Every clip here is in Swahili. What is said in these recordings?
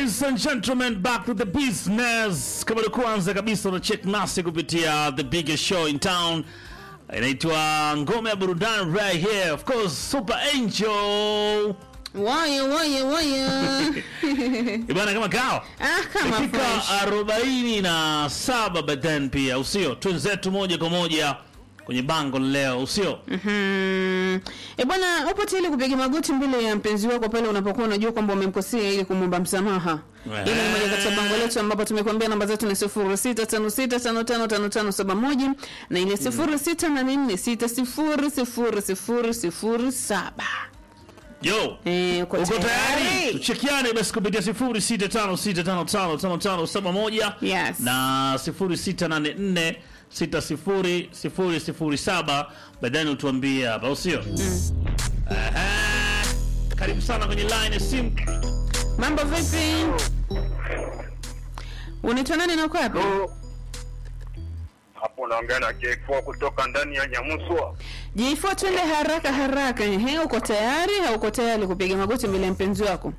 Ladies and gentlemen, back to the business. Kama ni kwanza kabisa una check nasi kupitia the biggest show in town. Inaitwa Ngome ya Burudani right here. Of course, Super Angel. Waya waya waya. Ibana kama kawa. Ah, kama Dakika fresh. arobaini na saba but then pia usio twenzetu moja kwa moja kwenye bango leo usio Mhm. E bwana, upo tayari kupiga magoti mbele ya mpenzi wako pale unapokuwa unajua kwamba umemkosea ili kumwomba msamaha? Eh. Ile ni moja kati ya bango letu ambapo tumekuambia namba zetu ni 0656555571 na ile 0684600007. yo Eh, uko uko tayari tayari? tuchekiane basi kupitia 0656555571 Yes. na 0684600007 baadaye utuambie hapa usio Aha. karibu sana kwenye line ya simu Mambo vipi? Unaitwa nani na uko wapi? hapo unaongea na K4 kutoka ndani ya Nyamuswa. Jifua twende haraka haraka. Ehe, uko tayari au uko tayari kupiga magoti mbele ya mpenzi wako?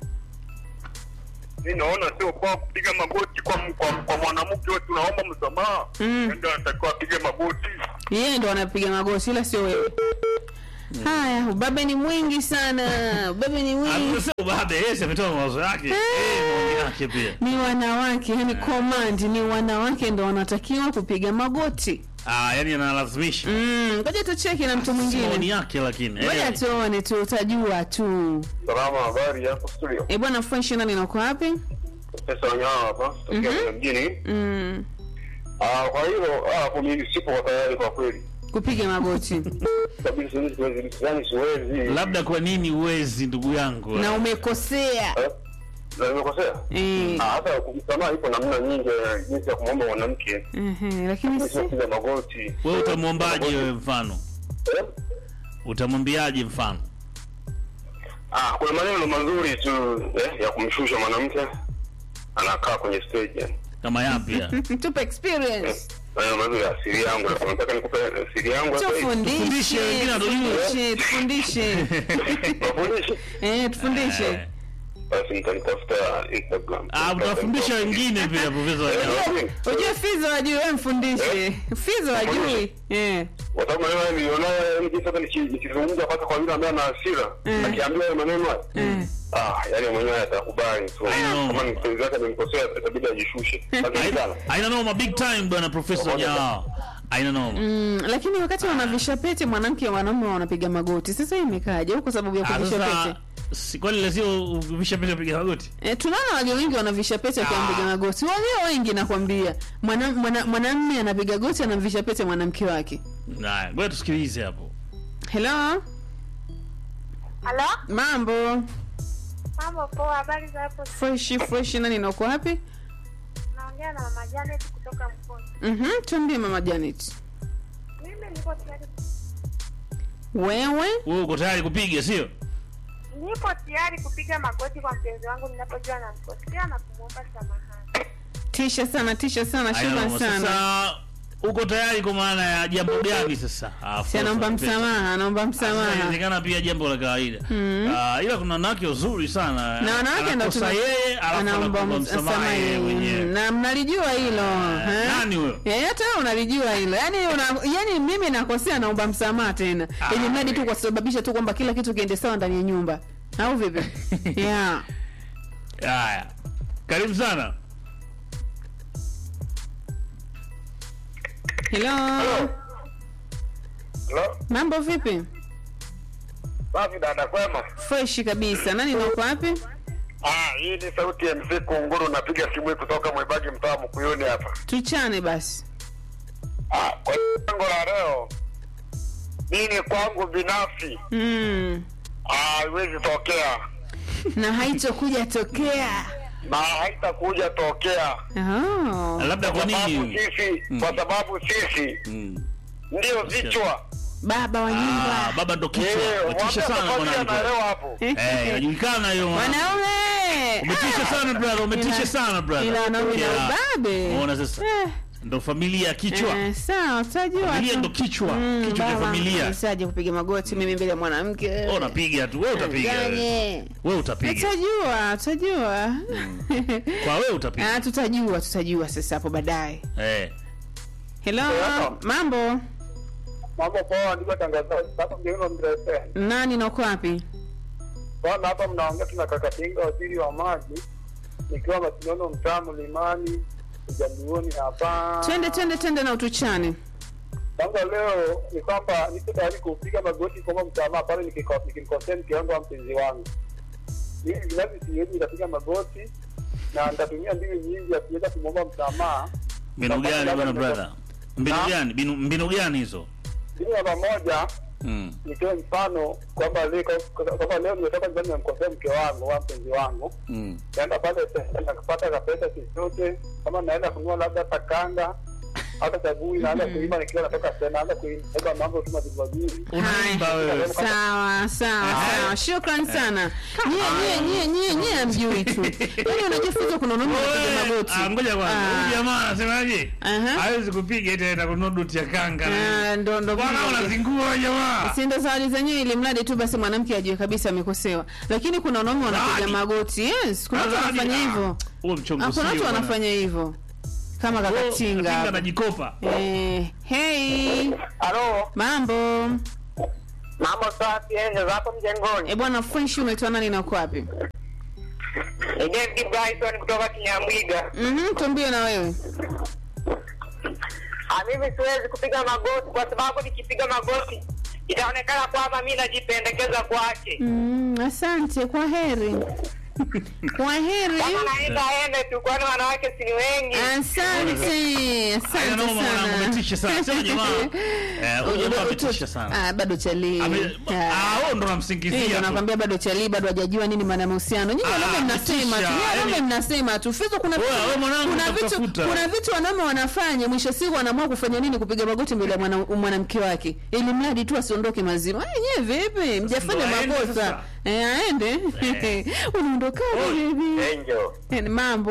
Mi naona sio kwa kupiga magoti kwa kwa, kwa mwanamke wewe, tunaomba msamaha Mm. ndio anatakiwa apige magoti. Yeye ndo anapiga magoti ila sio wewe. Haya, ubabe ni mwingi sana. Ubabe ni mwingi. Anasema baada yeye ametoa mawazo yake eh maoni yake pia Ni wanawake, yani command ni wanawake ndo wanatakiwa kupiga magoti. ah yani analazimisha Mm, ngoja tucheki na mtu maoni mwingine. yake lakini Ngoja eh. tuone tu utajua tu. Salama, habari yako studio? Eh bwana fresh nani na uko wapi? Pesa wanyama hapa tokea Mhm. mjini. Mm, Ah, kwa hiyo ah, hapo mimi sipo kwa tayari kwa kweli. kupiga magoti. Kabisa siwezi siwezi yani siwezi. labda kwa nini uwezi ndugu yangu Na umekosea. Eh? Na nimekosea? Eh. Ah, hata kumsamaha ipo namna nyingi eh, jinsi ya kumwomba mwanamke. Ehe, lakini Mimi si sio kupiga magoti. wewe utamwombaje wewe mfano Eh? utamwambiaje mfano Ah, kuna maneno mazuri tu eh, ya kumshusha mwanamke anakaa kwenye stage yani. kama yapi ya tupe experience. Maneno mazuri ya siri yangu, na nataka nikupe siri yangu hapa hivi. Tufundishe, Tufundishe, wengine hatujui. tufundishe, tufundishe. Wafundishe. Eh, tufundishe. Eh. Basi nitanitafuta Instagram. ah utawafundisha wengine pia profesa Wanyama. Ujue Fizo wajui, wewe mfundishe. Fizo wajui. Eh. Kwa sababu maneno haya nilionayo yani jinsi hata niki- nikizungumza pata kwa yule ambaye ana hasira, Mm. akiambiwa hayo maneno haya, Eh. ah, yani mwenyewe atakubali tu. know. Kama ni mpenzi wake amemkosea itabidi ajishushe. Basi sana. aina noma big time bwana profesa Wanyama. aina noma Mm, lakini wakati wanavisha pete mwanamke na wanaume wanapiga magoti. Sasa hii imekaje? Au kwa sababu ya Ah, kuvisha sasa pete? si kwani lazima uvisha pesa piga magoti E, tunaona walio wengi wanavisha pete Ah. wakipiga magoti. Walio wengi nakwambia. Mwana- mwana- Mwanamume anapiga goti anamvisha pete mwanamke wake. Haya, ngoja tusikilize hapo Hello? Halo, Mambo. mambo poa, habari za hapo? Fresh fresh nani na uko wapi? Naongea na mama Janet kutoka Mkono. Mhm, tuambie mama Janet. Mimi niko tayari, Wewe? wewe uko tayari kupiga sio nipo tayari kupiga magoti kwa mpenzi wangu ninapojua namkosea na kumwomba samahani. Tisha sana, tisha sana, Haina shukran noma. sana. sasa uko tayari kwa maana ya jambo gani sasa Ah, of Si course, anaomba pesa. msamaha, anaomba Sasa msamaha. inawezekana pia jambo la kawaida Ah, ila kuna wanawake wazuri sana Na wanawake ndo Anakosa tuna- yeye alafu anaomba anakuomba msamaha msamaha yeye yeye. mwenyewe Na mnalijua hilo. eh? nani huyo Eh, hata wewe unalijua hilo. Yaani una, yaani mimi nakosea naomba msamaha tena. Ah, Ili mradi tu we. kwa kusababisha tu kwamba kila kitu kiende sawa ndani ya nyumba. Au vipi? yeah. haya karibu sana Hello. Hello? Mambo vipi? Safi dada kwema. Fresh kabisa. Nani na uko wapi? Ah, hii ni sauti ya mzee Kunguru napiga simu hii kutoka Mwibagi mtaa Mkuyuni hapa. Tuchane basi. Ah, kwa lengo la leo mimi kwangu binafsi Mm. ah, haiwezi tokea Na haitokuja tokea. na haitakuja tokea Oh. labda kwa sababu nini sisi Mm. kwa sababu sisi Mm. ndio vichwa Baba wa Ah, nyumba. baba ndo kichwa Eh, umetisha sana mwambie mwanangu anaelewa hapo eh inajulikana hiyo Wanaume. umetisha sana brother umetisha Ila- sana brother Ila wanaume na Yeah. ubabe. Umeona sasa Eh. ndo familia kichwa Eh, sawa tutajua familia tu. ndo kichwa Mm, kichwa cha baba, familia nisaje kupiga magoti mimi mbele ya mwanamke Wewe unapiga tu wewe utapiga wewe. Ganye. wewe utapiga tutajua tutajua kwa wewe utapiga Ah, tutajua tutajua sasa hapo baadaye eh hello mambo Mambo poa, ndugu watangazaji. Hapa mjengoni mrefe. nani na uko wapi Bwana, hapa mnaongea tuna Kakatinga, waziri wa maji, nikiwa Masinono, mtaa Mlimani, Ujambioni hapa. twende twende twende na utuchane Kwanza leo ni kwamba niko tayari kupiga magoti kuomba msamaha pale nikiko- nikimkosea mke wangu au mpenzi wangu. Mimi binafsi siwezi nikapiga magoti na nitatumia mbinu nyingi ya kuweza kumwomba msamaha. mbinu gani bwana brother mbinu Na? gani mbinu mbinu gani hizo Mbinu namba moja mm. nitoe mfano kwamba leo kwamba leo nimetoka nyumbani nimemkosea mke wangu au mpenzi wangu Mm. naenda pale sasa nakupata kapesa chochote kama naenda kununua labda hata kanga hata chagui naanza kuimba nikiwa natoka tena naanza kuimba mambo tu mazuri mazuri unaimba wewe sawa sawa sawa shukran sana nyie nyie nyie nyie nyie amjui tu yaani unajifunza kuna unaona unapiga magoti Ah, ngoja kwanza Ah. huyu jamaa anasemaje Aha. hawezi kupiga eti anaenda kununua duti ya kanga Ah, ndo ndo bwana vile. unazingua jamaa si ndo zawadi zenyewe ili mradi tu basi mwanamke ajue kabisa amekosewa lakini kuna wanaume wanapiga Zawadi. magoti yes kuna watu Zawadi, wanafanya ah. hivyo huo mchongo Ah, kuna sio watu bwana. wanafanya hivyo kama Oh, Katinga kakatinga anajikopa eh, hey halo mambo mambo safi enje zapo mjengoni e bwana french unaitwa nani na uko wapi David Bryson kutoka Kinyamwiga mhm tuambie na wewe Ah, mimi siwezi kupiga magoti kwa sababu nikipiga magoti itaonekana kwamba mi najipendekeza kwake mm, asante kwa heri kwa heri kama naenda ende tu kwani wanawake si ni wengi asante Haya, asante naomba mwanangu, sana umetisha sana. Sema jamaa, eh, huyu jamaa ametisha sana. Ah, bado chali Ame- ah, wewe ndo unamsingizia Ndio tu. nakwambia bado chali bado hajajua nini maana ya mahusiano. Nyinyi Ah, wanaume mnasema tu. kutisha, Nyinyi wanaume yani- mnasema tu. Fizo kuna Wewe, wewe mwanangu kuna vitu utakutafuta. kuna vitu wanaume wanafanya mwisho siku wanaamua kufanya nini kupiga magoti mbele ya mwana- mwanamke wake. Ili mradi tu asiondoke mazima. Eh, nyewe vipi? Mjafanya Ndo aende makosa. sasa. Eh, aende. Unaondoka baby. Angel Eh, mambo.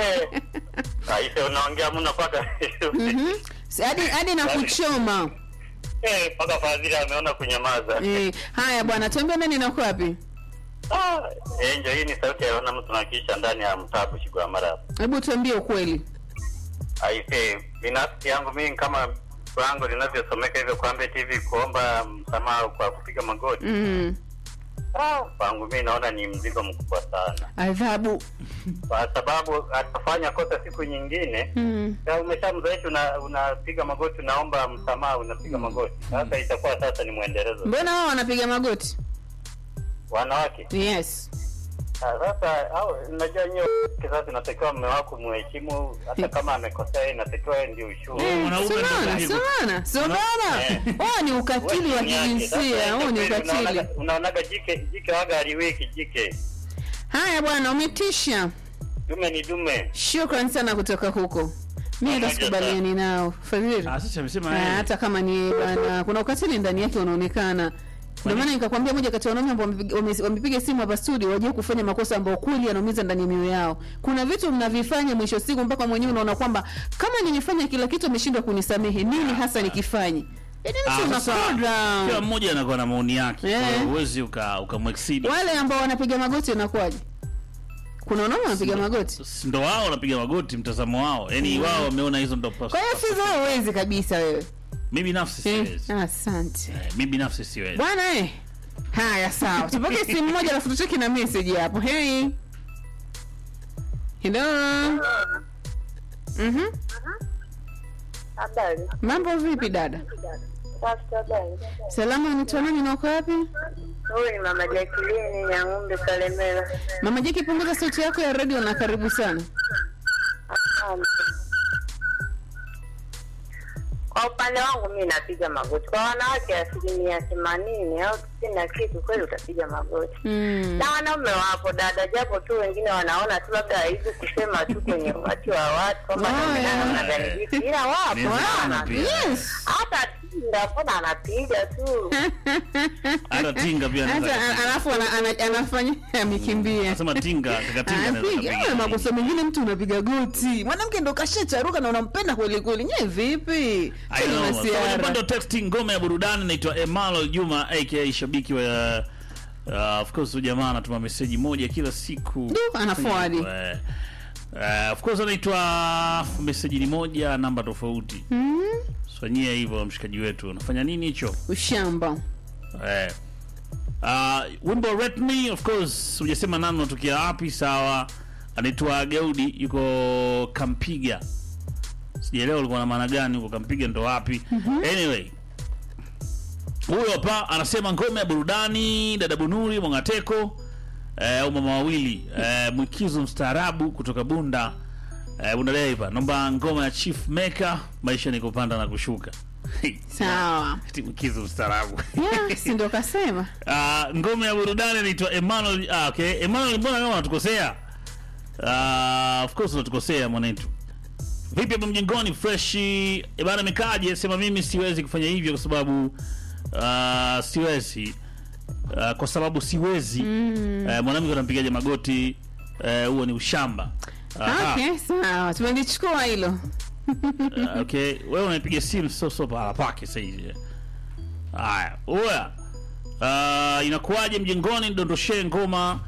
aise unaongea mno mpaka Mhm. Si- Hadi hadi na kuchoma. Eh, mpaka fadhili ameona kunyamaza Eh, haya bwana, tuambie nani na uko wapi? Ah, Angel hii ni sauti ya ona mtu nakiisha ndani ya mtaa Bushigwa mara Hebu tuambie ukweli. aise binafsi yangu mimi kama wangu linavyosomeka hivyo kwamba TV kuomba msamaha kwa kupiga magoti Mhm. Ah, kwangu mimi naona ni mzigo mkubwa sana Adhabu. kwa sababu atafanya kosa siku nyingine Mhm. Ya, umeshamzoesha una- unapiga magoti unaomba msamaha unapiga magoti sasa itakuwa sasa ni mwendelezo Mbona wao wanapiga magoti? wanawake Yes. Ah, sasa au unajua nyewe sasa inatakiwa mme wako muheshimu hata kama amekosea yeye inatakiwa yeye ndio ushuru Eh, mwanaume ndo Sumana, hivyo. sumana, sumana. Eh. Huo ni ukatili wa kijinsia, huo ni ukatili. unaonaga jike jike waga aliweki jike Haya bwana, umetisha. dume ni dume Shukran sana kutoka huko. Mimi hata Pamoja sikubaliani nao. Fadhili. Ah, sasa amesema Ah, yeye. hata kama ni yeye bwana, kuna ukatili ndani yake unaonekana. Ndio maana nikakwambia moja kati ya wanaume ambao wamepiga- wame- wamepiga simu hapa studio waje kufanya makosa ambayo kweli yanaumiza ndani ya mioyo yao. Kuna vitu mnavifanya mwisho siku mpaka mwenyewe unaona kwamba kama nimefanya kila kitu ameshindwa kunisamehe, nini hasa nikifanye? Yaani Ah, mtu sasa, unakodra. kila mmoja anakuwa na maoni yake Eh. Kwa hiyo huwezi uka ukamwexceed Wale ambao wanapiga magoti inakuwaje? Kuna wanaume wanapiga magoti. ndo wao wanapiga magoti mtazamo wao yaani wao wameona hizo ndo pas- Kwa hiyo Fizo wewe huwezi kabisa wewe. mi binafsi Eh, siwezi Asante. Eh, mi binafsi siwezi Bwana eh. Haya sawa. Tupokee simu moja alafu tucheki na message hapo. Hey. Hello. Mhm. Habari. Mambo vipi dada? Safi habari. Salama unaitwa nani na uko wapi? Huyu ni mama Jacqueline ya ng'ombe Kalemera. Mama Jeki punguza sauti yako ya radio na karibu sana. Um, Kwa upande wangu mi napiga magoti. Kwa wanawake asilimia themanini au tisini na kitu, kweli utapiga magoti. Mm. Na wanaume wapo dada, japo tu wengine wanaona tu labda aibu kusema tu kwenye umati wa watu kwamba Oh, naonekana yeah. unadhalilika, ila wapo Inawezekana wana- pia. Yes. hata tinga, mbona anapiga tu. hata tinga pia anaweza hata akapiga. alafu ana- ana- anafanya amekimbia Anasema tinga kaka tinga anaweza Anapiga. akapiga. Eh, makosa mengine mtu unapiga goti mwanamke ndo kashacharuka na unampenda kweli kweli nye vipi I Sio know. So, masiara. kwenye upande wa texting ngome ya burudani naitwa Emmanuel Juma aka shabiki wa uh, of course huyu jamaa anatuma meseji moja kila siku Ndio, ana forward. Eh, eh, of course anaitwa meseji ni moja namba tofauti Mm, fanyia hivyo mshikaji wetu unafanya nini hicho ushamba eh. Uh, wimbo Rate Me of course hujasema nani unatokea wapi sawa anaitwa Gaudi yuko Kampiga sijaelewa ulikuwa na maana gani huko Kampiga ndo wapi anyway huyo hapa anasema ngome ya burudani dada Bunuri Mwangateko eh, au mama wawili eh, mwikizo mstaarabu kutoka Bunda eh, Bunda Deiva naomba ngoma ya Chief Maker maisha ni kupanda na kushuka sawa Eti mwikizo mstaarabu Yeah, si ndo kasema Uh, ngome ya burudani anaitwa Emmanuel. Ah, okay. Emmanuel, mbona kama unatukosea? Uh, of course unatukosea mwanetu. Vipi hapo mjengoni fresh? E bana mekaje? Sema mimi siwezi kufanya hivyo kwa sababu uh, siwezi. Uh, kwa sababu siwezi. Mm. Uh, mwanamke anampigaje magoti? Eh, huo ni ushamba. Aha. okay sawa tumelichukua hilo Uh, okay, wewe unaipiga simu sio sio pahala pake sasa hivi. Haya, oya. Uh, inakuwaje mjengoni dondoshee ngoma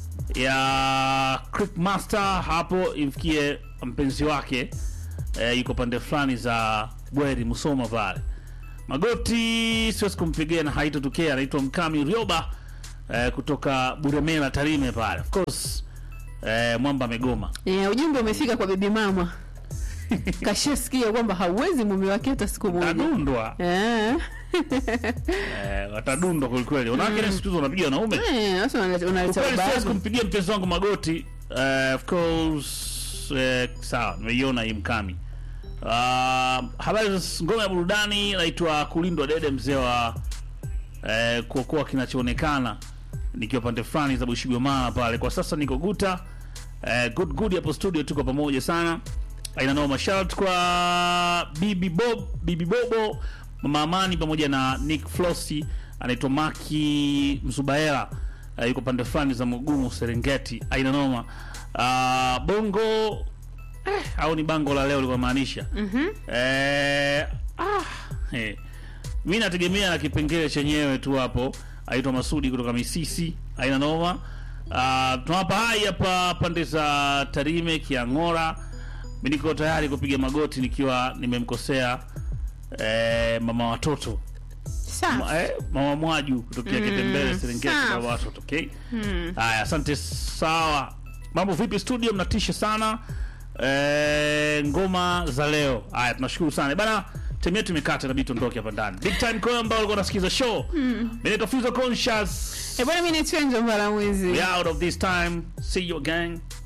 ya Creek Master hapo imfikie mpenzi wake eh, yuko pande fulani za Bweri Musoma pale. Magoti siwezi kumpigia na haitotokea, anaitwa Mkami Rioba eh, kutoka Buremela Tarime pale. Of course eh, mwamba amegoma. yeah, ujumbe umefika kwa bibi mama kashasikia kwamba hauwezi mume wake hata siku moja Adundwa. Eh. Eh, watadundwa kwelikweli. Wanawake mm. siku hizi wanapiga wanaume. Eh, sasa unaleta unaleta Ukweli siwezi ubavu. kumpigia mpenzi wangu magoti. Uh, of course eh, sawa, nimeiona hii mkami. Uh, habari za ngoma ya burudani naitwa Kulindwa Dede mzee wa eh, kuokoa kinachoonekana nikiwa pande fulani za Bushigomana pale. Kwa sasa niko Guta. Eh, good good hapo studio tuko pamoja sana. Aina noma shout kwa Bibi Bob, Bibi Bobo, Mama Amani pamoja na Nick Flossi anaitwa Maki Mzubaela. Uh, yuko pande fulani za Mugumu Serengeti. Aina noma. Uh, bongo eh, au ni bango la leo lilikuwa maanisha. Mhm. Eh, ah, eh. Mimi nategemea na kipengele chenyewe tu hapo. Aitwa Masudi kutoka Misisi. Aina noma. Uh, tunawapa hai hapa pande za Tarime Kiang'ora. Mimi niko tayari kupiga magoti nikiwa nimemkosea eh, mama watoto Sawa. Ma, eh, mama Mwaju kutokea Kitembele Serengeti sawa. mama watoto okay. Haya, asante sawa. Mambo vipi studio, mnatisha sana eh, ngoma za leo. Haya, tunashukuru sana bana. Time yetu imekata, inabidi tuondoke hapa ndani. Big time kwa ambao walikuwa wanasikiza show. Mimi naitwa Fuzo Conscious. Eh, bwana mimi ni Chenjo Mbalamwizi. We out of this time. See you again.